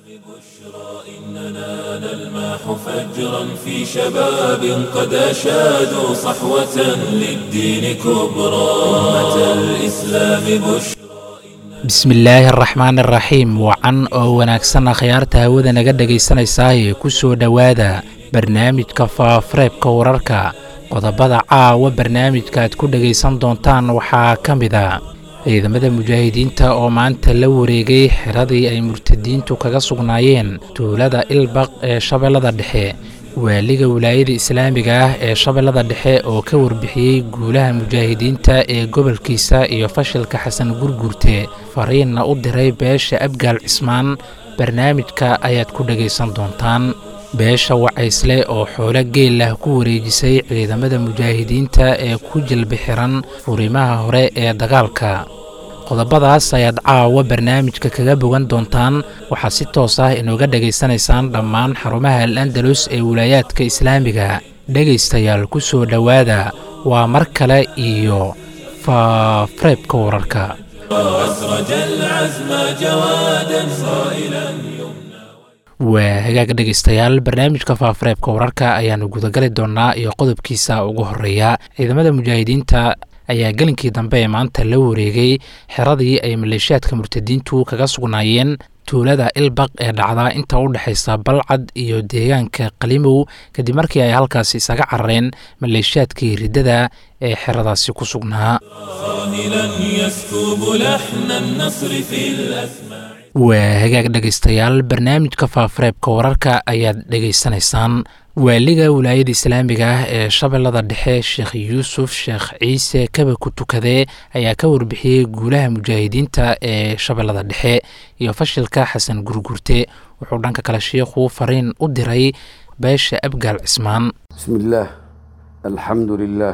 إننا نلمح فجرا في شباب قد أشادوا صحوة للدين كبرى أمة الإسلام بشرى bismillaahi araxmaan araxiim wacan oo wanaagsan akhyaarta hawada naga dhegaysanaysaayee ku soo dhowaada barnaamijka faafareebka wararka qodobada caawa barnaamijka aad ku dhegaysan doontaan waxaa ka mid a ciidamada mujaahidiinta oo maanta la wareegay xiradii ay murtadiintu kaga sugnaayeen tuulada ilbaq ee shabeellada dhexe waaliga wilaayada islaamiga ah ee shabeellada dhexe oo ka warbixiyey guulaha mujaahidiinta ee gobolkiisa iyo fashilka xasan gurgurte fariinna u diray beesha abgaal cismaan barnaamijka ayaad ku dhegaysan doontaan beesha wacaysle oo xoolo geel ah ku wareejisay ciidamada mujaahidiinta ee ku jilbi xiran furimaha hore ee dagaalka qodobadaas ayaad caawa barnaamijka kaga bogan doontaan waxaad si toos ah inooga dhegaysanaysaan dhammaan xarumaha al andalus ee wilaayaadka islaamiga dhegaystayaal ku soo dhowaada waa mar kale iyo faafareebka wararka أسرج العزم جوادا صائلا waa hagaag dhegaystayaal barnaamijka faafareebka wararka ayaanu gudagali doonaa iyo qodobkiisa ugu horeeya ciidamada mujaahidiinta ayaa gelinkii dambe ee maanta la wareegay xeradii ay maleeshiyaadka murtadiintu kaga sugnaayeen tuulada ilbaq ee dhacdaa inta u dhexaysa balcad iyo deegaanka qalimow kadib markii ay halkaasi isaga carareen maleeshiyaadkii riddada ee xeradaasi ku sugnaa صاهلا يسكب لحن النصر في الأسماع waa hagaag dhegaystayaal barnaamijka faafareebka wararka ayaad dhegaysanaysaan waaliga wilaayada islaamiga ah ee shabeellada dhexe sheekh yuusuf sheekh ciise kaba ku tukadee ayaa ka warbixiyey guulaha mujaahidiinta ee shabeellada dhexe iyo fashilka xasan gurgurte wuxuu dhanka kale sheikhu fariin u diray beesha abgaal cismaan بسم الله الحمد لله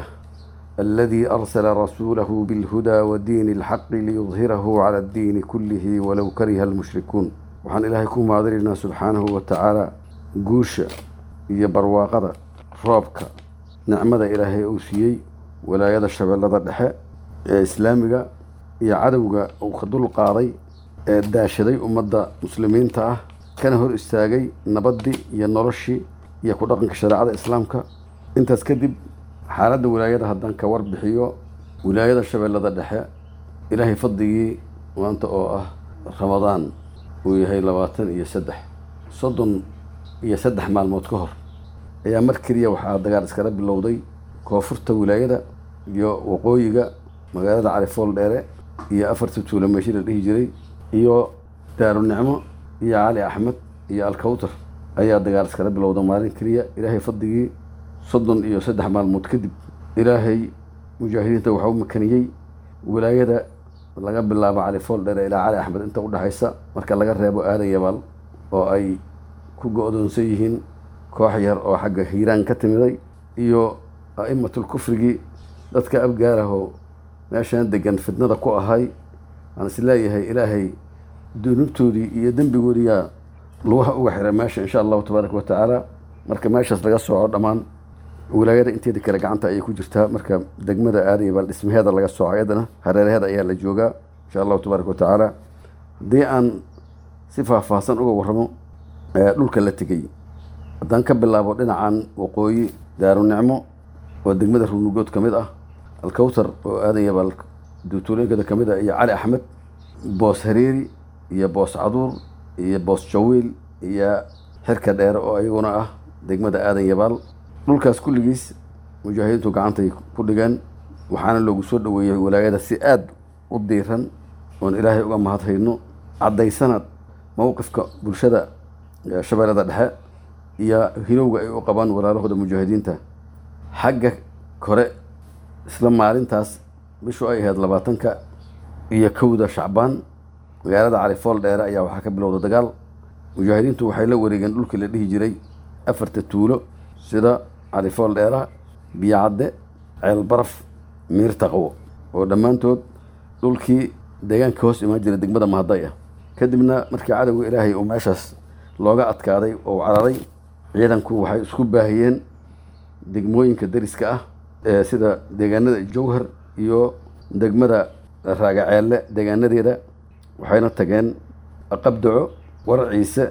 الذي أرسل رسوله بالهدى ودين الحق ليظهره على الدين كله ولو كره المشركون وحن إلهي كون معذرنا سبحانه وتعالى قوشة iyo barwaaqada roobka nicmada ilaahay uu siiyey walaayada shabeellada dhexe ee islaamiga iyo cadowga uu ka dul qaaday ee daashaday ummadda muslimiinta ah kana hor istaagay nabaddii iyo noloshii iyo ku dhaqanka shareecada islaamka intaas kadib xaaladda wilaayada haddaan ka warbixiyo wilaayada shabeellada dhexe ilaahay fadligii maanta oo ah ramadaan uu yahay labaatan iyo saddex soddon iyo saddex maalmood ka hor ayaa mar keliya waxaa dagaal iskala bilowday koonfurta wilaayada iyo waqooyiga magaalada califool dheere iyo afarta tuulo meeshi la dhihi jiray iyo daarunicmo iyo cali axmed iyo alkawtar ayaa dagaal iskala bilowda maalin keliya ilaahay fadligii soddon iyo saddex maalmood kadib ilaahay mujaahidiinta waxaa u makaniyey wilaayada laga bilaabo califool dheere ilaa cali axmed inta udhexaysa marka laga reebo aadan yabaal oo ay ku go-doonsan yihiin koox yar oo xagga hiiraan ka timiday iyo a'immatul kufrigii dadka abgaarahoo meeshaan degan fitnada ku ahay aan is leeyahay ilaahay dunuubtoodii iyo dembigoodiyaa lugaha uga xiray meesha insha allahu tabaaraka wa tacaala marka meeshaas laga sooco dhammaan wilaayada inteeda kale gacanta ayay ku jirtaa marka degmada aadan yabaal dhismaheeda laga sooco ayadana hareeraheeda ayaa la joogaa insha allahu tabaaraka wa tacaala haddii aan si faahfaahsan uga warramo dhulka la tegey haddaan ka bilaabo dhinacan waqooyi daarunicmo oo degmada runugood ka mid ah alkawtar oo aadan yabaal duutuulooyinkada ka mid ah iyo cali axmed boos hareeri iyo boos caduur iyo boos jawiil iyo xirka dheere oo iyaguna ah degmada aadan yabaal dhulkaas kulligiis mujaahidiintu gacantay ku dhigeen waxaana loogu soo dhoweeyey walaayada si aada u diiran oon ilaahay uga mahadhayno caddaysana mowqifka bulshada shabeellada dhexe iyo hilowga ay u qabaan walaalahooda mujaahidiinta xagga kore isla maalintaas bishu ay ahayd labaatanka iyo kowda shacbaan magaalada califool dheere ayaa waxaa ka bilowda dagaal mujaahidiintu waxay la wareegeen dhulkii la dhihi jiray afarta tuulo sida califool dheera biyocadde ceel baraf miir taqwo oo dhammaantood dhulkii deegaanka hoos imaan jiray degmada mahaday ah kadibna markii cadowga ilaahay uu meeshaas looga adkaaday oo cararay ciidanku waxay isku baahiyeen degmooyinka deriska ah ee sida deegaanada jowhar iyo degmada raagaceelle deegaanadeeda waxayna tageen qabdaco war ciise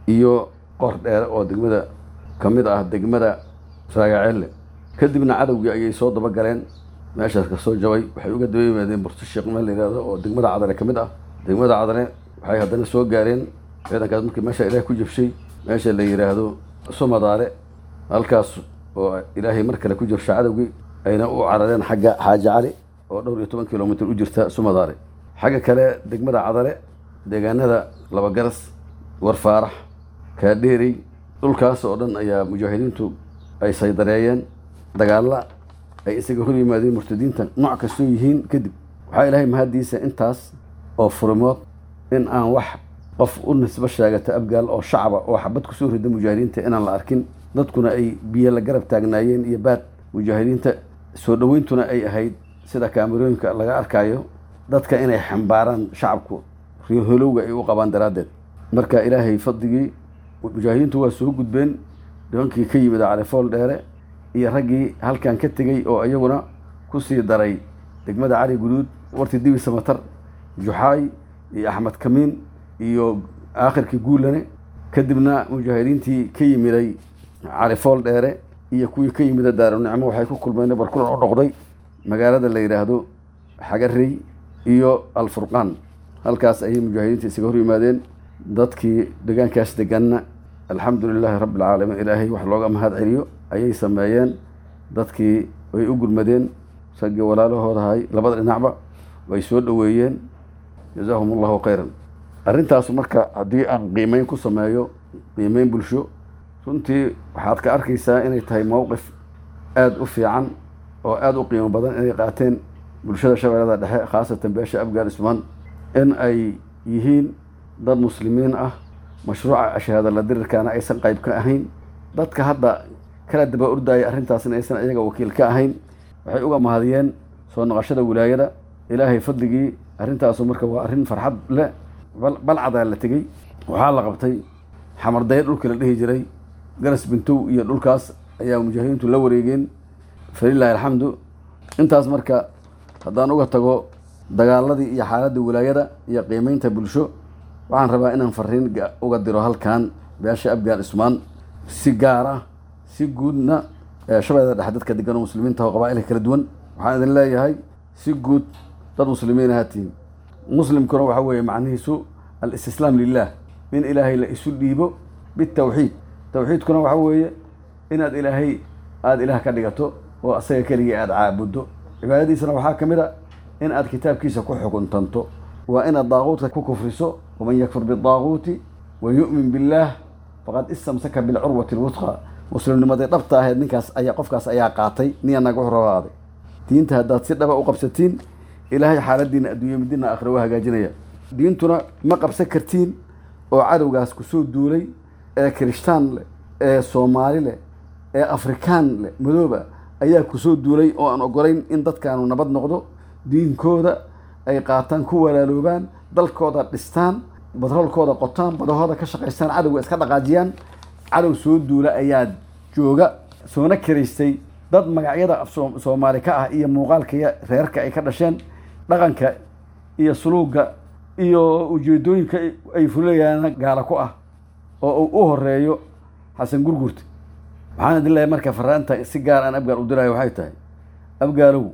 iyo qor dheere oo degmada ka mid ah degmada saagaceelle kadibna cadowgii ayay soo dabagaleen meeshaas ka soo jabay waxay uga daba yimaadeen burto sheekh meel la yihahdo oo degmada cadale ka mid ah degmada cadale waxay haddana soo gaareen ciidankaas markii meesha ilaahay ku jabshay meesha la yidhaahdo sumadaare halkaas oo ilaahay mar kale ku jabsha cadowgii ayna u carareen xagga xaaji cali oo dhowr iyo toban kilomitr u jirta sumadaare xagga kale degmada cadale deegaanada labagaras warfaarax kaadheerey dhulkaas oo dhan ayaa mujaahidiintu ay saydareeyeen dagaalla ay isaga hor yimaadeen murtadiinta nooc kastoo yihiin kadib waxaa ilaahay mahaddiisa intaas oo furimood in aan wax qof u nisbo sheegata abgaal oo shacaba oo xabad kusoo rida mujaahidiinta inaan la arkin dadkuna ay biyo la garab taagnaayeen iyo baad mujaahidiinta soo dhoweyntuna ay ahayd sida kaamerooyinka laga arkayo dadka inay xambaaraan shacabku riholowga ay u qabaan daraaddeed marka ilaahay fadligii mujaahidiintu waa soo gudbeen nimankii ka yimid califool dheere iyo raggii halkan ka tegey oo iyaguna ku sii daray degmada cali guduud warti dibi samatar juxaay iyo axmed kamiin iyo aakhirkii guulane kadibna mujaahidiintii ka yimiday califool dheere iyo kuwii ka yimida daarunicmo waxay ku kulmeen barkulan u noqday magaalada la yidhaahdo xagarey iyo alfurqaan halkaas ayay mujaahidiinta isaga hor yimaadeen dadkii deegaankaas deganna alxamdu lilaahi rabbi alcaalamiin ilaahay wax looga mahad celiyo ayay sameeyeen dadkii way u gurmadeen raggii walaalahoodahay labada dhinacba way soo dhoweeyeen jazaahum allahu khayran arrintaas marka haddii aan qiimeyn ku sameeyo qiimeyn bulsho runtii waxaad ka arkaysaa inay tahay mowqif aada u fiican oo aada u qiimo badan inay qaateen bulshada shabeellada dhexe khaasatan beesha afgaan ismaan in ay yihiin dad muslimiin ah mashruuca ashahaadala dirirkaana aysan qayb ka ahayn dadka hadda kala daba ordaya arrintaasna aysan iyaga wakiil ka ahayn waxay uga mahadiyeen soo noqoshada wilaayada ilaahay fadligii arrintaasu marka waa arrin farxad leh balcadaa la tegey waxaa la qabtay xamardaye dhulka la dhihi jiray garas bintow iyo dhulkaas ayaa mujaahidiintu la wareegeen falilaahi alxamdu intaas marka haddaan uga tago dagaaladii iyo xaaladda wilaayada iyo qiimeynta bulsho waxaan rabaa inaan fariin uga diro halkan beesha afgaan ismaan si gaar ah si guudna shabeellada dhexe dadka degan oo muslimiinta oo qabaa'ilka kala duwan waxaan idin leeyahay si guud dad muslimiin ahaatiin muslimkuna waxa weeye macnihiisu alistislaam lilah in ilaahay la isu dhiibo bitawxiid tawxiidkuna waxa weeye inaad ilaahay aada ilaah ka dhigato oo asaga keligii aada caabuddo cibaadadiisana waxaa ka mid a in aad kitaabkiisa ku xukuntanto waa inaad daaquudka ku kufriso waman yakfur bidaaquuti wa yu'min billaah faqad istamsaka bilcurwati lwusqa muslimnimadii dhabta ahayd ninkaas ayaa qofkaas ayaa qaatay niyanaga wuxuu rabaaday diinta haddaad si dhaba u qabsatiin ilaahay xaaladiina adduunya midina aakhira waa hagaajinaya diintuna ma qabsan kartiin oo cadowgaas kusoo duulay ee kirishtaan leh ee soomaali leh ee afrikaan leh madooba ayaa kusoo duulay oo aan ogolayn in dadkaanu nabad noqdo diinkooda ay qaataan ku walaaloobaan dalkooda dhistaan batroolkooda qotaan badahooda ka shaqaystaan cadowga iska dhaqaajiyaan cadow soo duula ayaa jooga soona kiraystay dad magacyada soomaali ka ah iyo muuqaalka iyo reerka ay ka dhasheen dhaqanka iyo suluuga iyo ujeedooyinka ay fulayaan gaala ku ah oo uu u horeeyo xasan gurgurta waxaan idin leeyahay marka faraanta si gaar aan abgaal u dirayo waxay tahay abgaalow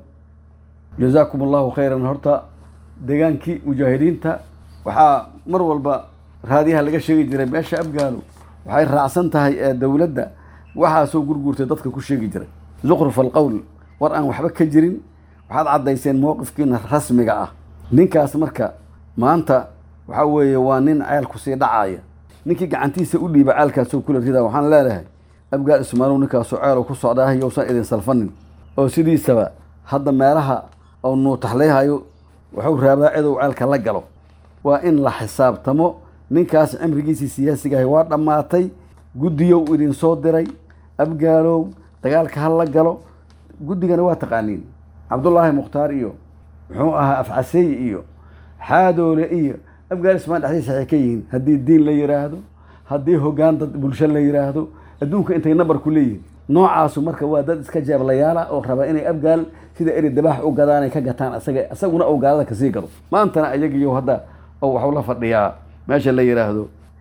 jazaakum allahu khayran horta deegaankii mujaahidiinta waxaa mar walba raadiyaha laga sheegi jiray meesha abgaalow waxay raacsan tahay ee dowladda waxaasoo gurguurtay dadka ku sheegi jiray zukruf alqowl war aan waxba ka jirin waxaad caddayseen mowqifkiina rasmiga ah ninkaas marka maanta waxaa weeye waa nin ceelku sii dhacaya ninkii gacantiisa u dhiiba ceelkaasoo kula ridaa waxaan leedahay abgaal ismaalow ninkaasoo ceelow ku socdaah yousan idin salfanin oo sidiisaba hadda meelaha oo nuutaxlayhayo wuxuu raabaa cidow ceelka la galo waa in la xisaabtamo ninkaas cimrigiisii siyaasigahay waa dhammaatay guddiyow idin soo diray abgaalow dagaalka ha la galo guddigana waa taqaaniin cabdullaahi mukhtaar iyo muxuu ahaa afcaseey iyo xaadoole iyo abgaal ismaan dhexdiisa waxay ka yihiin haddii diin la yidhaahdo haddii hoggaan dad bulsho la yidhaahdo adduunka intay nabar ku leeyihin noocaasu marka waa dad iska jeeblayaala oo raba inay abgaal sida eri dabaax u gadaanay ka gataan asaga isaguna ou gaalada kasii gado maantana ayagiyo hadda oo waxuu la fadhiyaa meesha la yidhaahdo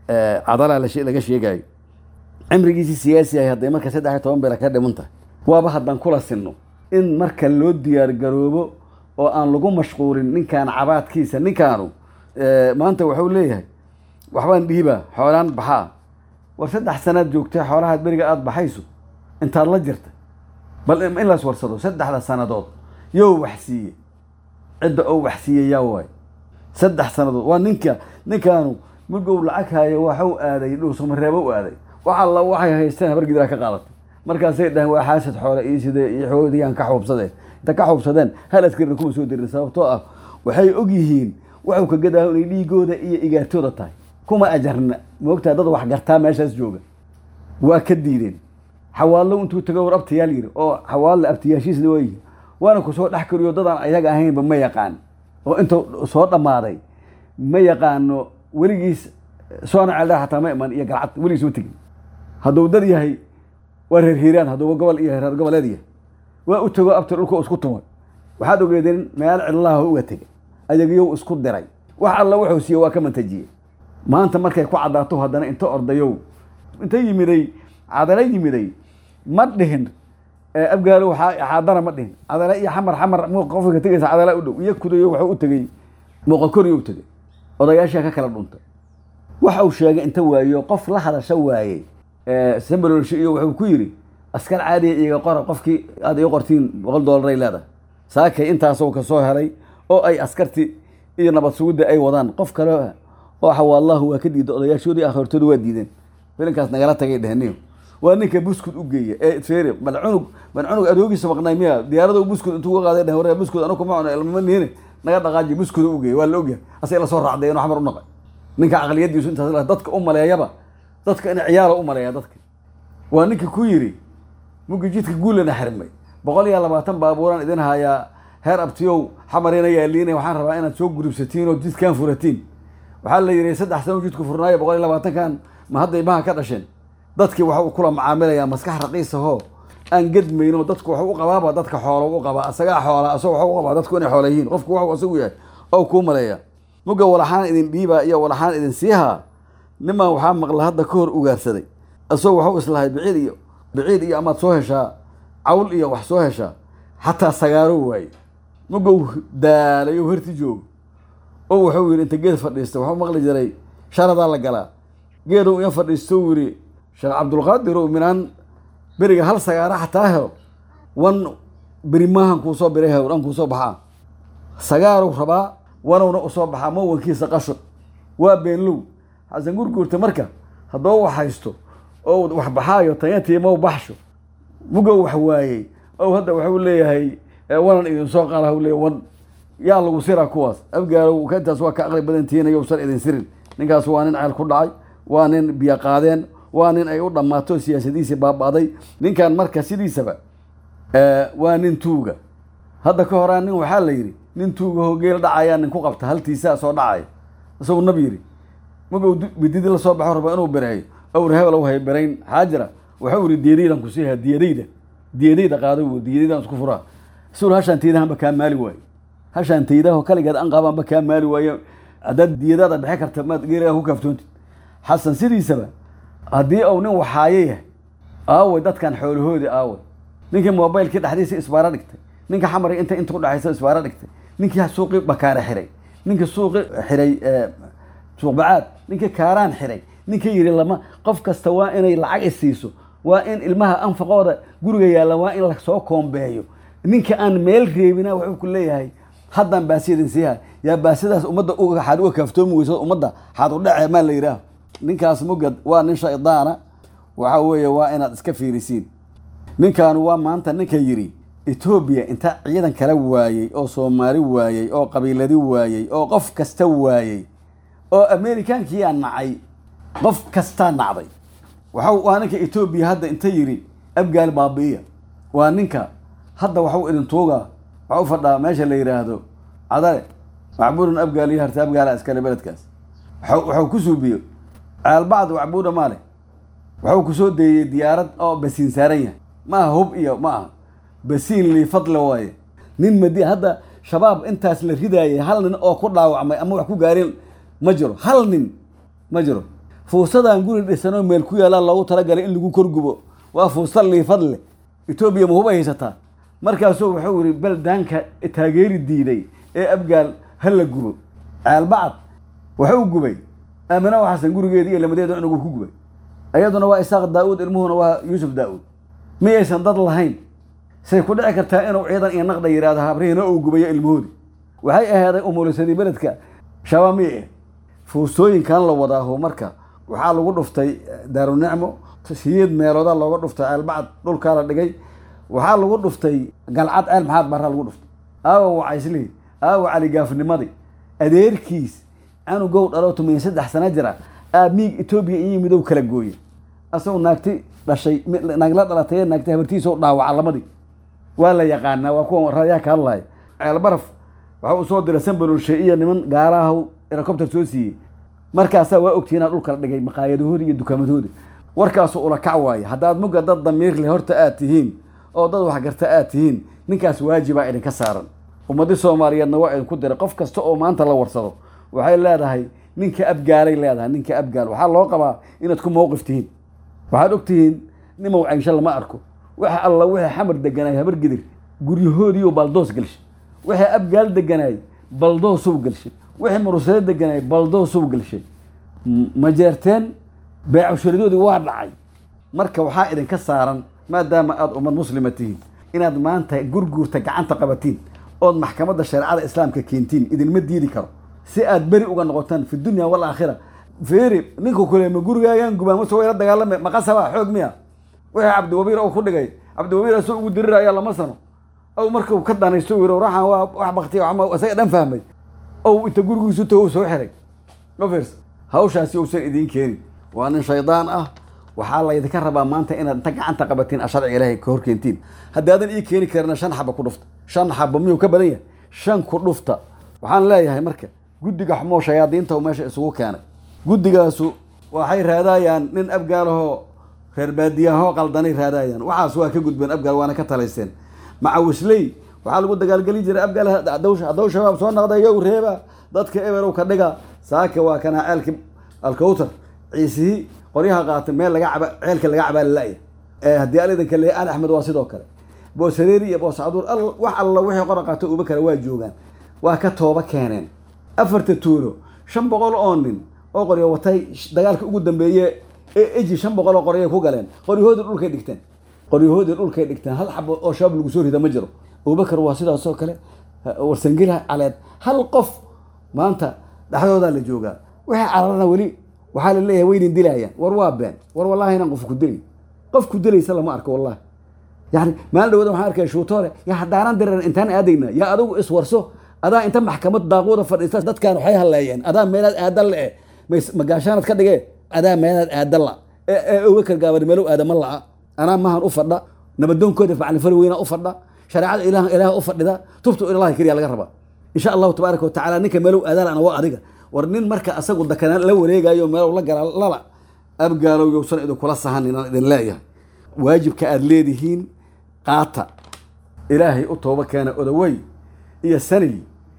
cadalaa laga sheegayo cimrigiisii siyaasi ahay hadday marka saddex iyo toban beela ka dhiman tahay waaba haddaan kula sinno in marka loo diyaar garoobo oo aan lagu mashquulin ninkaan cabaadkiisa ninkaanu maanta waxuu leeyahay waxbaan dhiibaa xoolaan baxaa war saddex sanaad joogtay xoolahaad beriga aada baxayso intaad la jirta bal in las warsado saddexda sanadood yow wax siiye cidda oo wax siiye yaa waay saddex sanadood waa ninka ninkaanu mugow lacag haayo waxu aaday dhuusamareebo u aaday wax alla waxay haysteen habargidiraa ka qaadatay markaasay dhaheen waa xaasad xoole iyo sidee iyo xoodiyaan ka xuubsadeen inta ka xuubsadeen hal askarina kuma soo dirin sababtoo ah waxay og yihiin waxuu ka gadaaho inay dhiigooda iyo igaartooda tahay kuma ajarna moogtaa dad wax gartaa meeshaas jooga waa ka diideen xawaallo intuu tago war abtayaal yiri oo xawaalle abtayaashiisna waa yihi waana ku soo dhex kariyo dadaan ayaga ahaynba ma yaqaan oo intuu soo dhammaaday ma yaqaano weligiis soona ceeldhaa xataa ma iman iyo galcad weligiis ma tegin hadduu dad yahay waa reer hiiraan hadduuba gobol iyo reer goboleed yahay waa u tego abti dhulka isku tumay waxaad ogeedeen meel cidlaha uga tegay ayagiyow isku diray wax alla wuxuu siiye waa ka mantajiyey maanta markay ku caddaato haddana inta ordayow inta yimiday cadala yimiday ma dhihin abgaalo xaadana ma dhihin cadala iyo xamar xamar qofka tegaysa cadala u dhow iyo kudayo waxuu u tegey muuqakoriyo u tegey odayaashaa ka kala dhuntay waxa uu sheegay inta waayo qof la hadasha waayey sambalolsho iyo wuxuu ku yidhi askar caadiya iyaga qora qofkii aad ii qortiin boqol dollaray leedahay saakay intaasoo kasoo helay oo ay askarti iyo nabad sugidda ay wadaan qof kale oo xawaallahu waa ka diida odayaashoodii akhirtooda waa diideen filinkaas nagala tagay dheheniyo waa ninka buskud u geeya ee fere bal cunug bal cunug adoogiisa maqnay miya diyaarada buskud intuu uga qaaday dheh waree buskud anu kuma cuno ilmama niine naga dhaqaaji buskud u geeya waa la ogyahay asay la soo raacday inuu xamar u naqay ninka caqliyadiisu intaas dadka u maleeyaba dadka in ciyaala u maleeya dadka waa ninka ku yiri mugi jidka guulana xirmay boqol iyo labaatan baabuuraan idin hayaa heer abtiyow xamarina yaaliina waxaan rabaa inaad soo gurubsatiin oo jidkaan furatiin waxaa la yidhi saddex sano jidku furnaayo boqol iyo labaatankan ma hadday maha ka dhasheen dadkii waxuu kula macaamilayaa maskax raqiisahoo aan gedmayno dadku waxu u qabaaba dadka xoolo u qabaa asagaa xoola asagoo waxu u qabaa dadku inay xoola yihiin qofku waxuu asagu yahay oo kuu maleeya muga walaxaan idin dhiibaa iyo walaxaan idin siihaa niman waxaa maqla hadda ka hor ugaarsaday isagoo waxuu islahay biciid iyo biciid iyo amaad soo heshaa cawl iyo wax soo heshaa xataa sagaaro waaye mugow daalay oo herti joogo oo wuxuu yidhi inta geed fadhiista waxuu maqli jiray sharadaa la galaa geedow in fadhiisto uu yidhi sheekh cabdulqaadir oo minaan beriga hal sagaara xataa helo wan beri maahan kuu soo biray hew dhan kuu soo baxaa sagaarow rabaa wanowna usoo baxaa mawankiisa qasho waa beenlow xasan gurguurta marka haddoo wax haysto oo wax baxaayo tayatiimow baxsho mugow wax waayey ow hadda waxuu leeyahay wanan idin soo qaala u leeyahy wan yaa lagu siraa kuwaas abgaalow intaas waa ka aqli badantihiin yowsan idin sirin ninkaas waa nin ceel ku dhacay waa nin biyo qaadeen waa nin ay u dhammaato siyaasadiisii baaba'day ninkan marka sidiisaba waa nin tuuga hadda ka horaa nin waxaa la yidhi nin tuuga hogeel dhacayaa nin ku qabta haltiisaa soo dhacaya isagu nab yidhi magow bididi la soo baxo raba inuu bereeyo owr hebelow hay berayn xaajira waxuu yidhi diyadaydan ku siihaa diyadayda diyadayda qaado wu diyadaydan isku furaa sul hashaan taydahanba kaa maali waaye hashaan taydaho kaligeed an qaabaanba kaa maali waaye haddaad diyadaada bixi karta maad geeligaa ku kaaftoontid xasan sidiisaba haddii uu nin waxaayo yahay aaway dadkan xoolahoodii aaway ninkii mobaylkii dhexdiisa isbaaro dhigtay ninka xamari inta inta udhexaysa isbaaro dhigtay ninkii suuqii bakaare xiray ninkii suuqi xiray suuq bacaad ninkii kaaraan xiray ninkii yidhi lama qof kasta waa inay lacag isiiso waa in ilmaha anfaqooda guriga yaalla waa in lasoo koombeeyo ninka aan meel reebina wuxuu ku leeyahay haddaan baasiyadin siiha yaa baasidaas ummadda xaad uga kaaftoomi weyso ummadda xaad u dhece maa la yidhaah ninkaas mugad waa nin shaydaana waxa weeye waa inaad iska fiirisiin ninkaanu waa maanta ninka yidhi etoobiya inta ciidan kala waayey oo soomaali waayey oo qabiiladi waayey oo qof kasta waayey oo amerikaankiyaa nacay qof kastaa nacday waxa waa ninka etoobiya hadda inta yidhi abgaal baabi'iya waa ninka hadda waxuu idin tuugaa waxa u fadhaa meesha la yidhaahdo cadale macbuudan abgaal iyo harta abgaala iskale beledkaas waxuu ku suubiyo caalbacd wacbuuda maale waxuu kusoo deeyey diyaarad oo basiin saaran yahay ma aha hub iyo ma aha basiin lii fadle waaye nin madi hadda shabaab intaas la ridaayay hal nin oo ku dhaawacmay ama wax ku gaarin ma jiro hal nin ma jiro fuusadaan guri dhisanoo meel ku yaalaa loogu talagalay in lagu korgubo waa fuusta liifad leh etoobiya mahub ay haysataa markaasuu wuxuu yihi baldaanka taageeri diiday ee abgaal ha la gubo caalbacad wuxuu gubay aamina xasan gurigeedi iyo lamadeeda inagu ku gubay iyaduna waa isaaq daa-uud ilmuhuna waa yuusuf daa-uud miyaysan dad lahayn say ku dhici kartaa inuu ciidan iyo naqda yidhahdo habrihiina uu gubayo ilmahoodi waxay ahaaday umulisadii beledka shabaab miyay ah fuustooyinkan la wadaaho marka waxaa lagu dhuftay daarunicmo siyeed meeloodaa looga dhuftay ceelbacad dhulkaa la dhigay waxaa lagu dhuftay galcad ceel maxaad baraa lagu dhuftay aawa wacayslihi aawa caligaafnimadii adeerkiis canugow dhaloo tumiya saddex sana jira aa miig etoobiya iyo midow kala gooye asagoo naagti dhashay naagla dhalatay naagti habartiisa dhaawaca lamadii waa la yaqaanaa waa kuwa rayaa ka hadlaya ceelbaraf waxa uu soo diray sanbalolshe iyo niman gaaraah helicopter soo siiyey markaasaa waa ogtiinaa dhulka la dhigay maqaayadahooda iyo dukaamadooda warkaasu ula kac waaye haddaad mugga dad damiir leh horta aad tihiin oo dad waxgarta aad tihiin ninkaas waajibaa idinka saaran ummadii soomaaliyeedna waa idinku diray qof kasta oo maanta la warsado waxay leedahay ninka abgaalay leedahay ninka abgaal waxaa loo qabaa inaad ku mawqif tihiin waxaad og tihiin nimow caynsho lama arko waxa alla wixii xamar deganaay habar gidir guryahoodiioo baldoos gelshay wixii abgaal deganaay baldoosuu gelshay wixii murusado deganaay baldoosuu gelshay ma jeerteen beecusharadoodii waa dhacay marka waxaa idinka saaran maadaama aada ummad muslima tihiin inaad maanta gurguurta gacanta qabatiin ood maxkamadda shareecada islaamka keentiin idinma diidi karo si aad beri uga noqotaan fi dunya walaakhira feeri ninku kule ma gurigaagaan gubaa mase wayla dagaalame maqasaba xoog miya wixii cabdiwabiir ou ku dhigay cabdiwabiir asoo ugu diriraya lama sano ow markuu ka danaysto yiri raxan waa wax baktiya isaga dhan fahmay ow inta gurigiisu tago soo xiray ofers hawshaasi uusan idiin keenin waa nin shaydaan ah waxaa laydinka rabaa maanta inaad inta gacanta qabatiin a sharciga ilaahay ka horkeentiin haddaadan ii keeni karina shan xaba ku dhufta shan xaba miyuu ka badan yahay shan ku dhufta waxaan leeyahay marka guddiga xumoo shayaadiinta meesha isugu keenay guddigaasu waxay raadayaan nin abgaalahoo reer baadiyahoo qaldanay raadayaan waxaas waa ka gudbeen abgaal waana ka talaysteen macawisley waxaa lagu dagaalgeli jiray abgaal haddou shabaab soo naqda yow reeba dadka eberow ka dhiga saaka waa kanaa ceelki alkawtar ciisihii qoryaha qaatay meel laga caba ceelka laga cabaa lala-ya haddii alidanka le ali axmed waa sidoo kale boosareeri iyo booscaduur wax alla wixii qora qaato uba kale waa joogaan waa ka tooba keeneen afarta tuulo shan boqol oo nin oo qoryo watay dagaalka ugu dambeeye ee eji shan boqol oo qoryay ku galeen qoryahoodii dhulkay dhigteen qoryahoodii dhulkay dhigteen hal xabo oo shabaab lagu soo rida ma jiro abubakar waa sidaasoo kale warsangila caleed hal qof maanta dhexdoodaa la joogaa wixii cararana weli waxaa la leeyahay waynin dilayaan war waa been war wallahi inaan qof ku dilay qof ku dilaysa lama arko wallahi yani maalin dhawada waxaan arkaya shuutoole ya haddaanan diran intaan aadayna yaa adigu iswarso adaa inta maxkamad daaquuda fadhiista dadkan waxay halleeyeen adaa meelaad aadan le magaashaanad ka dhige adaa meelaad aadan la ee abubakar gaabani meelow aadama la'a anaa mahan u fadha nabadoonkooda facnifali weyna u fadha shareecada ilaah ilaah u fadhida tubtu ilahi keliya laga rabaa insha allahu tabaaraka watacaala ninka meelow aadaal waa adiga war nin marka asagu dakanaan la wareegayo meelow la gala lala abgaalow yowsan idinkula sahan inaan idin leeyahay waajibka aada leedihiin qaata ilaahay u tooba keena odawey iyo sanil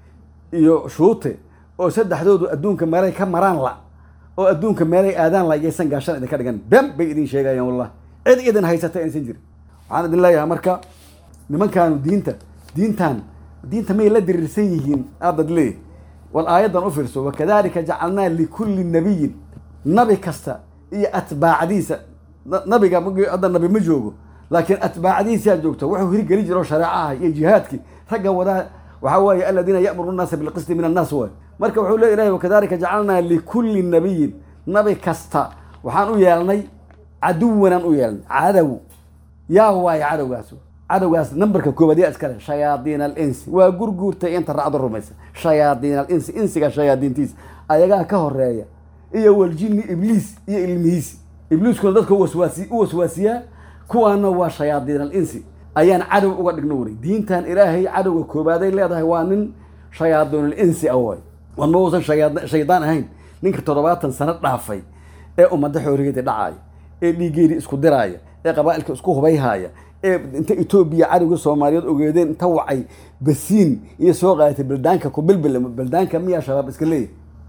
iyo shuute oo saddexdoodu adduunka meelay ka maraan la oo adduunka meelay aadaan la yaysan gaashan idinka dhigan been bay idin sheegayaan wallahi cid idin haysata aysan jirin waxaan idin leeyahay marka nimankaanu diinta diintan diinta may la diriirsan yihiin aadad leeyahy wal aayaddan u fiirso wakadalika jacalnaa likulli nabiyin nabi kasta iyo atbaacdiisa nabiga hadda nabi ma joogo laakiin atbaacdiisaa joogta wuxuu hirgeli jiro shareecaha iyo jihaadkii ragga wadaa waxaa weeye aladiina ya'muru nnaasa bilqisti min annaas waay marka wuxuu le ilahay wakadalika jacalnaa likulli nabiyin nabi kasta waxaan u yeelnay caduwanaan u yeelnay cadow yaa waaye cadowgaas cadowgaas nambarka koobaad yaa iskale shayaadiin alinsi waa gurguurtay inta raacdo rumaysa shayaadiin alinsi insiga shayaadiintiisa ayagaa ka horeeya iyo waljini ibliis iyo ilmihiisi ibliiskuna dadka waswaasi u waswaasiyaa kuwaana waa shayaadiin alinsi ayaan cadow uga dhigno wari diintan ilaahay cadowga koobaaday leedahay waa nin shayaadiinul insi ah waay wan ma uusan shaydaan ahayn ninka toddobaatan sano dhaafay ee ummadda xoorigeeda dhacaaya ee dhiigeedii isku diraaya ee qabaa'ilka isku hubayhaaya ee inta etoobiya cadowga soomaaliyeed ogeedeen inta wacay basiin iyo soo qaadatay baldaanka ku bilbil baldaanka miyaa shabaab iska leeyahy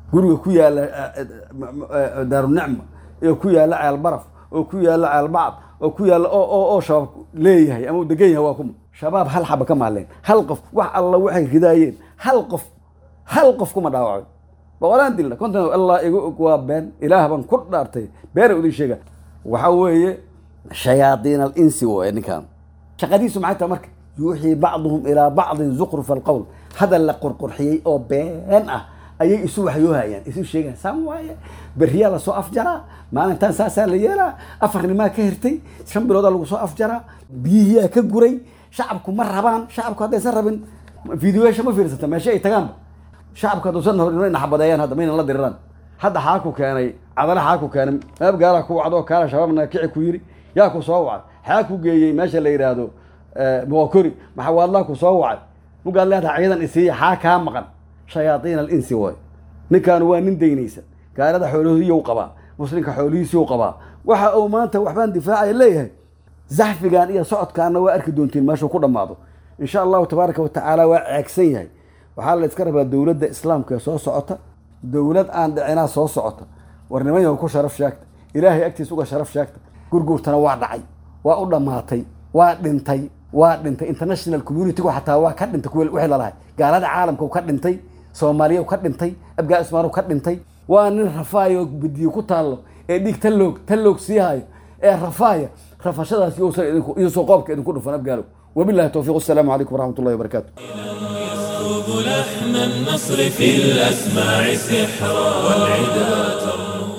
guriga ku yaala daarunicma iyo ku yaala ceel baraf oo ku yaala ceel bacd oo ku yaala oo shabaab leeyahay ama uu degan yahay waa kuma shabaab hal xaba ka maaleen hal qof wax alla waxay ridaayeen hal qof hal qof kuma dhaawacay boqolaan dilna konton allah igu og waa been ilaah baan ku dhaartay beena udin sheega waxa weeye shayaadiin alinsi waye ninkan shaqadiisu maxay tahay marka yuuxii bacduhum ilaa bacdin zuqrufa alqowl hadal la qurqurxiyey oo been ah ayay isu waxyoohayaan isu sheegaan saan waaye beriyaa lasoo afjaraa maalintan saasaa la yeelaa afarnimaa ka hirtay shan biloodaa lagu soo afjaraa biyihiyaa ka guray shacabku ma rabaan shacabku haddaysan rabin videoyaasha ma fiirsata meesha ay tagaanba shacabku hadduusan horin naxbadeeyaan hadda maynan la diriraan hadda xaa ku keenay cadale xaa ku keenay meeb gaalaa ku wacdo kaala shabaabna kici ku yiri yaa ku soo wacay xaa ku geeyey meesha la yidhaahdo muqakori maxawaadlaa ku soo wacay mugaad leedahay ciidan isiiya xaa kaa maqan shayaaiin alinsi waay ninkan waa nin daynaysan gaalada xoolihiiyuu qabaa muslimka xoolihiisiyuu qabaa waxa uu maanta waxbaan difaacaya leeyahay zaxfigan iyo socodkaana waa arki doontiin meeshuu ku dhammaado insha allahu tabaaraka watacaala waa ceegsan yahay waxaa la iska rabaa dowladda islaamka ee soo socota dowlad aan dhicinaa soo socota war niman yahu ku sharaf sheegta ilaahay agtiis uga sharaf sheegta gurguurtana waa dhacay waa u dhammaatay waa dhintay waa dhintay international communitygu xataa waa ka dhintay kuwa wixii lalahay gaalada caalamka ka dhintay soomaaliya ka dhintay abgaa ismaan ka dhintay waa nin rafaayo bidiyo ku taallo ee dhiig taloog taloog sii hayo ee rafaaya rafashadaas iyosoo qoobka idinku dhufan abgaalow wabillahi towfiiq assalaamu calaykum waraxmat ullahi wabarakaatu يسكب لحن النصر في الأسماع سحرا والعدا ترنو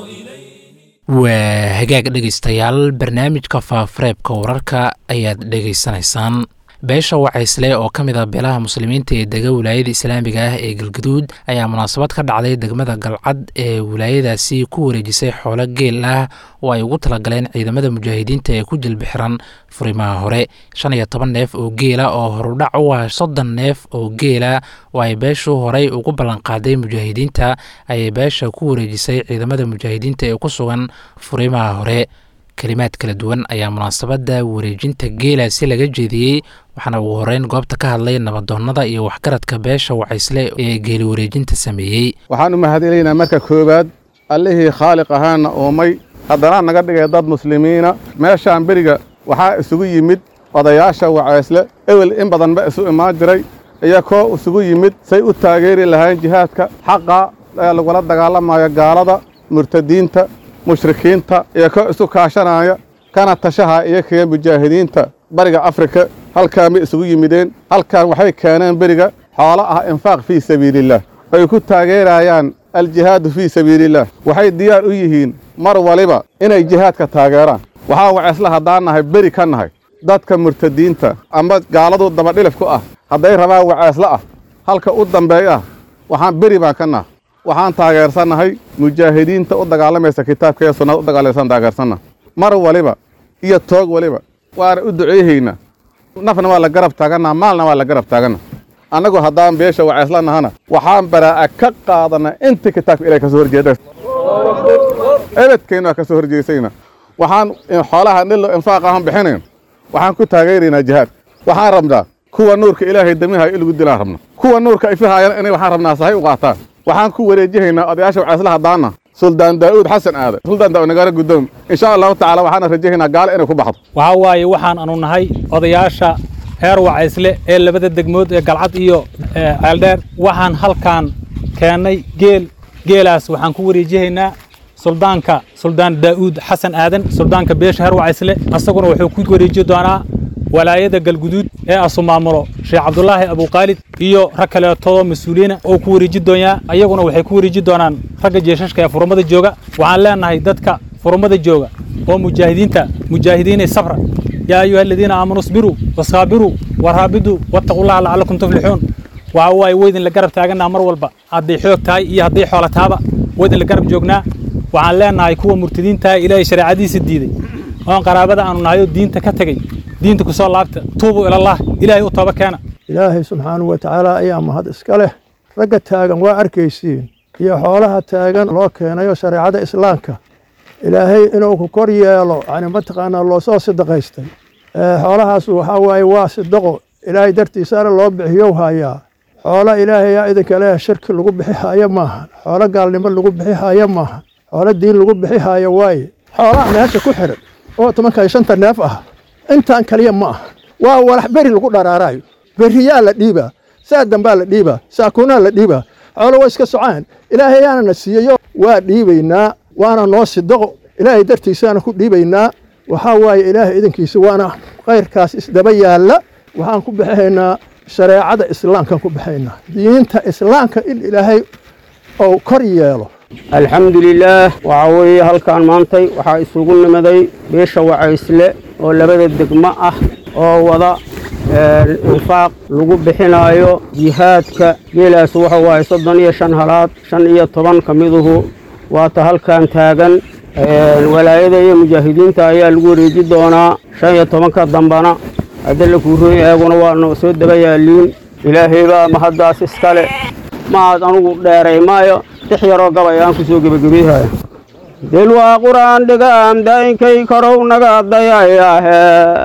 waa hagaag dhegaystayaal barnaamijka faafareebka wararka ayaad dhegaysanaysaan beesha wacaysle oo ka mid a beelaha muslimiinta ee dega wilaayada islaamiga ah ee galgaduud ayaa munaasabad ka dhacday degmada galcad ee wilaayadaasi ku wareejisay xoolo geel ah oo ay ugu talagaleen ciidamada mujaahidiinta ee ku jilbixiran furimaha hore shan iyo toban neef oo geela oo horudhac u ah soddon neef oo geela oo ay beeshu horey ugu ballanqaaday mujaahidiinta ayay beesha ku wareejisay ciidamada mujaahidiinta ee ku sugan furimaha hore kelimaad kala duwan ayaa munaasabadda wareejinta geelaasi laga jeediyey waxaana ugu horeyn goobta ka hadlay nabadoonnada iyo waxgaradka beesha wacaysle ee geeli wareejinta sameeyey waxaan u mahadinaynaa marka koowaad allihii khaaliq ahaana uumay haddana naga dhigay dad muslimiina meeshaan beriga waxaa isugu yimid odayaasha wacaysle ewel in badan ba isu imaan jiray iyo koo isugu yimid say u taageeri lahayn jihaadka xaqa ee lagula dagaalamayo gaalada murtadiinta mushrikiinta iyo ko isu kaashanaya kana tashaha iyo kee mujaahidiinta bariga afrika halkaan bay isugu yimideen halkan waxay keeneen beriga xoolo ah infaaq fii sabiilillaah ay ku taageerayaan aljihaadu fii sabiilillaah waxay diyaar u yihiin mar waliba inay jihaadka taageeraan waxaa waceysla haddaan nahay beri ka nahay dadka murtadiinta ama gaaladu dabadhilif ku ah hadday rabaan waceysla ah halka u dambeeya ah waxaan beri baan ka nahay waxaan taageersannahay mujaahidiinta u dagaalamaysa kitaabka ee sunnada u dagaalaysan taageersanna mar waliba iyo toog waliba waana u duceehaynaa nafna waa la garab taaganna maalna waa la garab taaganna annagu haddaan beesha waceysla nahana waxaan baraa'a ka qaadanaa inta kitaabka ilahay ka soo horjeeda ebedkeenna waa ka soo horjeesayna waxaan xoolaha dhillo infaaq ahan bixinayn waxaan ku taageeraynaa jihaad waxaan rabnaa kuwa nuurka ilaahay damihayo in lagu dilaan rabna kuwa nuurka ifihaayana inay waxaan rabnaa sahay u qaataan waxaan ku wareejihaynaa odayaasha waceysla haddaana suldaan daa'uud xasan aade suldaan daa'uud nagaara guddoom insha allahu tacaala waxaana rajahaynaa gaale inay ku baxdo waxaa waaye waxaan anu nahay odayaasha heer wacaysle ee labada degmood ee galcad iyo ceeldheer waxaan halkaan keennay geel geelaas waxaan ku wareejihaynaa suldaanka suldaan daa'uud xasan aadan suldaanka beesha heer wacaysle asaguna wuxuu ku wareeji doonaa walaayada galguduud ee asu maamulo sheekh cabdulaahi abuqaalid iyo rag kaleetoo mas-uuliyiina oo ku wareeji doonyaa ayaguna waxay ku wareeji doonaan ragga jeeshashka ee furmada jooga waxaan leenahay dadka furmada jooga oo mujaahidiinta mujaahidiinay sabra yaa ayuha aladiina aamanuu isbiruu wasaabiruu waraabiduu wattaqullaha lacallakum tuflixuun waxa waaye weydin la garab taaganaa mar walba hadday xoog tahay iyo hadday xoola taaba weydin la garab joognaa waxaan leenahay kuwa murtadiintaha ilaahay shareecadiisa diiday oon qaraabada aanu nahayo diinta ka tegey diinta ku soo laabta tuubuu ilallaah ilaahay u tooba keena ilaahay subxaanahu wa tacaala ayaa mahad iska leh ragga taagan waa arkaysiin iyo xoolaha taagan loo keenayo shareecada islaamka ilaahay inuu ku kor yeelo yani mataqaanaa loo soo sidaqaystay xoolahaas waxaa waaye waa sidaqo ilaahay dartiisaana loo bixiyow hayaa xoolo ilaahay yaa idinka leeyahay shirki lagu bixi haayo maaha xoolo gaalnimo lagu bixi haayo maaha xoolo diin lagu bixi haayo waaye xoolaha meesha ku xiran oo tobanka iyo shanta neef ah intaan kaliya ma aha waa walax beri lagu dharaarayo beriyaa la dhiibaa saa dambaa la dhiibaa saakuunaa la dhiibaa xoolo waa iska socaan ilaahay yaana na siiyeyo waa dhiibaynaa waana noo sidaqo ilaahay dartiisaana ku dhiibaynaa waxaa waaye ilaahay idankiisa waana khayrkaas isdaba yaalla waxaan ku bixinaynaa shareecada islaamkaan ku bixinaynaa diinta islaamka in ilaahay ou kor yeelo alxamdulilaah waxaa weeye halkaan maantay waxaa isugu nimaday beesha wacaysle oo labada degmo ah oo wada infaaq lagu bixinaayo jihaadka geelaas waxa waaye soddon iyo shan halaad shan iyo toban ka miduhu waata halkaan taagan walaayada iyo mujaahidiinta ayaa lagu wareeji doonaa shan iyo tobanka dambana hadda la kuurooy eeguna waanu soo daba yaaliin ilaahay baa mahaddaas iskale maaad anugu dheeray maayo tix yaroo gabay aan ku soo gebagabeehaya dil waa qur'aan dhigaam daa'inkay karow naga dayayaahe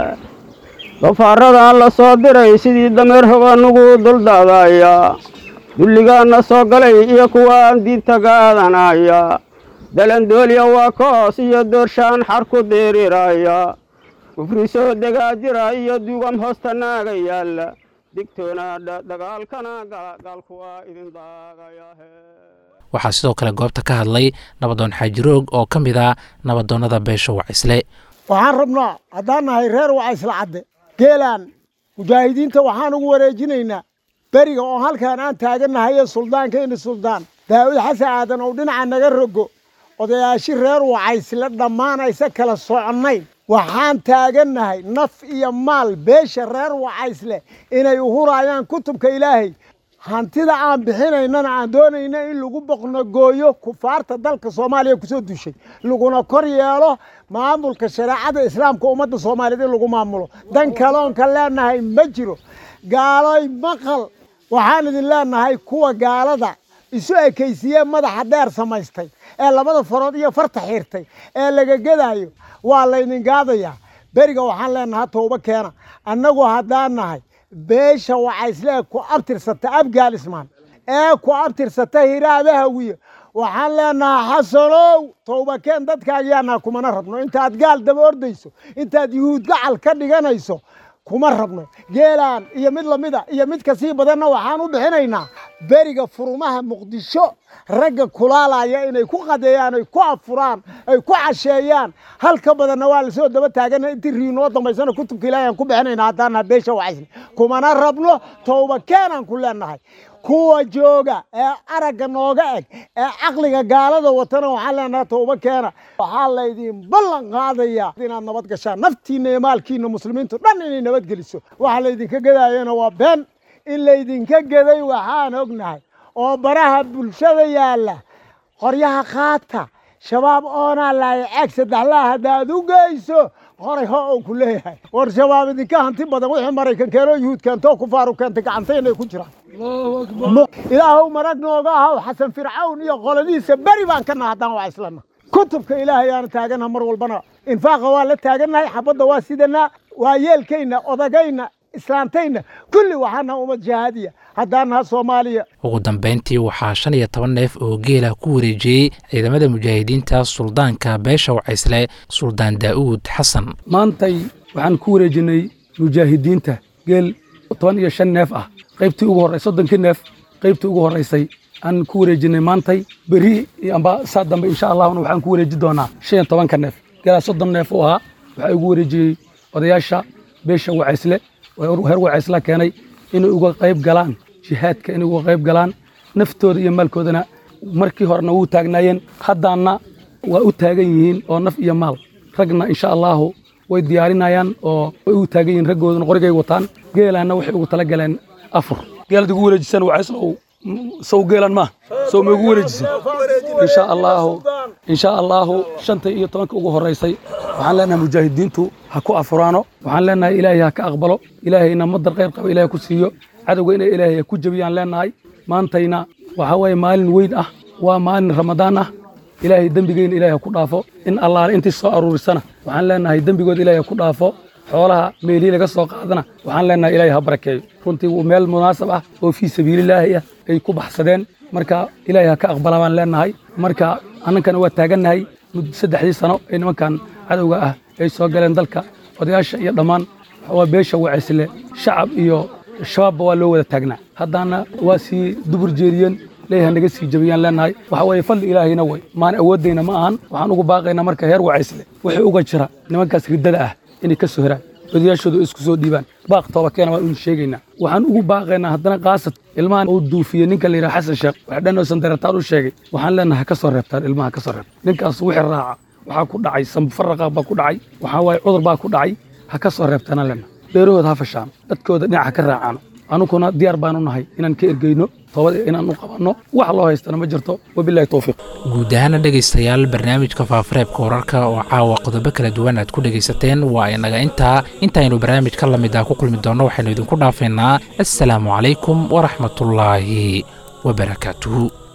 dafaaradan la soo diray sidii dameer hoganugu duldaadaya dulligaanna soo galay iyo kuwaan diinta gaadanaya dalandooliya waa koos iyo doorshaan xar ku diriraya kufri soo degaa jira iyo dugam hoosta naaga yaalla digtoona dagaalkana gaalku waa idin daagayahe waxaa sidoo kale goobta ka hadlay nabadoon xaajiroog oo ka mid ah nabadoonnada beesha wacisle waxaan rabnaa haddaan nahay reer wacaysle cadde geelaan mujaahidiinta waxaan ugu wareejinaynaa beriga oo halkaan aan taagannahaye suldaankayna suldaan daa'uud xasan aadan oo dhinaca naga rogo odayaashi reer wacaysle dhammaan aysa kala soconnayn waxaan taagannahay naf iyo maal beesha reer wacaysle inay uhuraayaan kutubka ilaahay hantida aan bixinaynana aan doonayna in lagu boqnogooyo kufaarta dalka soomaaliya kusoo dushay laguna kor yeelo maamulka shareecada islaamka ummadda soomaaliyeed in lagu maamulo dan kaloonka leenahay ma jiro gaaloy maqal waxaan idin leenahay kuwa gaalada isu ekaysiiyee madaxa dheer samaystay ee labada farood iyo farta xiirtay ee laga gedaayo waa laydin gaadayaa beriga waxaan leenahay tooba keena annagu haddaan nahay beesha wacayslee ku abtirsata abgaalismaan ee ku abtirsata hiraabahawiye waxaan leenahay xasanow towbakeen dadkaagiyaanaa kumana rabno intaad gaal daba ordayso intaad yuhuud gacal ka dhiganayso kuma rabno geelaan iyo mid lamida iyo mid kasii badanna waxaan u bixinaynaa beriga furumaha muqdisho ragga kulaalaya inay ku qadeeyaan ay ku afuraan ay ku casheeyaan halka badanna waa lasoo daba taagana intii riinoo dambaysana kutubka ilaahi aan ku bixinaynaa haddaana beesha wacaysne kumana rabno towba keenaan ku leenahay kuwa jooga ee aragga nooga eg ee caqliga gaalada watana waxaan leenahay towba keena waxaa laydin ballan qaadayaa inaad nabad gashaan naftiinna iyo maalkiinna muslimiintu dhan inay nabadgeliso waxa laydinka gedaayana waa been in laydinka geday waxaan ognahay oo baraha bulshada yaalla qoryaha qaata shabaab oonaa laaya ceeg saddexlaa haddaad u geyso horay ho ou ku leeyahay war shabaab idinka hanti badan wixii maraykan keenoo yuhuud keentoo kufaaru keentay gacantayna ku jiraan ilaahow marag nooga ahaw xasan fircawn iyo qoladiisa beri baan ka naha haddaan waa islana kutubka ilaahay aana taaganaha mar walbana infaaqa waa la taagannahay xabadda waa sidanaa waa yeelkayna odagayna islaantayna kulli waxaana ummad jahaadiya haddaan naha soomaaliya ugu dambayntii waxaa shan iyo toban neef oo geela ku wareejiyey ciidamada mujaahidiinta suldaanka beesha wacaysle suldaan daa'uud xasan maantay waxaan ku wareejinay mujaahidiinta geel toban iyo shan neef ah qaybtii ugu horrey soddonkii neef qaybtii ugu horraysay aan ku wareejinay maantay beri amba saa dambe insha allahuna waxaan ku wareeji doonaa shan iyo tobanka neef geelaa soddon neef u ahaa waxaa igu wareejiyey odayaasha beesha wacaysle heer wacaysla keenay inay uga qayb galaan jihaadka inay uga qayb galaan naftooda iyo maalkoodana markii horena wuu taagnaayeen haddaana waa u taagan yihiin oo naf iyo maal ragna insha allahu way diyaarinayaan oo way u taagan yihiin raggoodana qorigay wataan geelaanna waxay ugu tala galeen afur geelad igu wareejisan wacayslow sow geelan ma sow ma igu wareejisan insha allahu insha allahu shanta iyo tobanka ugu horeysay waxaan leenahay mujaahidiintu ha ku afuraano waxaan leenahay ilaahay ha ka aqbalo ilaahayna madar khayr qaba ilaahay ku siiyo cadowga inay ilaahay ku jebiyaan leenahay maantayna waxaa waaye maalin weyn ah waa maalin ramadaan ah ilaahay dembigeyna ilaahay ha ku dhaafo in allaale intii soo aruurisana waxaan leenahay dembigood ilaahay ha ku dhaafo xoolaha meelihii laga soo qaadana waxaan leenahay ilaahay ha barakeeyo runtii wuu meel munaasab ah oo fii sabiililaahi ah ay ku baxsadeen marka ilaahay ha ka aqbala baan leenahay marka annankana waa taagannahay muddo saddexdii sano ee nimankan cadowga ah ay soo galeen dalka odayaasha iyo dhammaan waa beesha wacisle shacab iyo shabaabba waa loo wada taagnaa haddana waa sii dubur jeediyeen leeyahay naga sii jabiyaan leenahay waxa weeye fadli ilaahayna way maan awooddayna ma ahan waxaan ugu baaqaynaa marka heer wacaysle wixii uga jira nimankaas riddada ah inay ka soo heraan odayaashooda isku soo dhiibaan baaq toobakeena waan unu sheegaynaa waxaan ugu baaqaynaa haddana kaasad ilmahan uu duufiyey ninka la yidhaha xasan sheekh wax dhan oosan dareertaan u sheegay waxaan leenahay ha ka soo reebtaan ilmaha ka soo reebta ninkaas wixii raaca waxaa ku dhacay sambufaraqa baa ku dhacay waxaa waaye cudur baa ku dhacay ha ka soo reebtaanaan leenahay beerahooda ha fashaan dadkooda dhinaca ka raacaano anuguna diyaar baanu nahay inaan ka ergeyno toobada inaan u qabanno wax loo haystana ma jirto wabilahi towfiiq guud ahaana dhegaystayaal barnaamijka faafareebka wararka oo caawa qodobo kala duwan aad ku dhegaysateen waa inaga intaa intaynu barnaamij ka lamid ah ku kulmi doonno waxaynu idinku dhaafaynaa assalaamu calaykum waraxmatullaahi wabarakaatuhu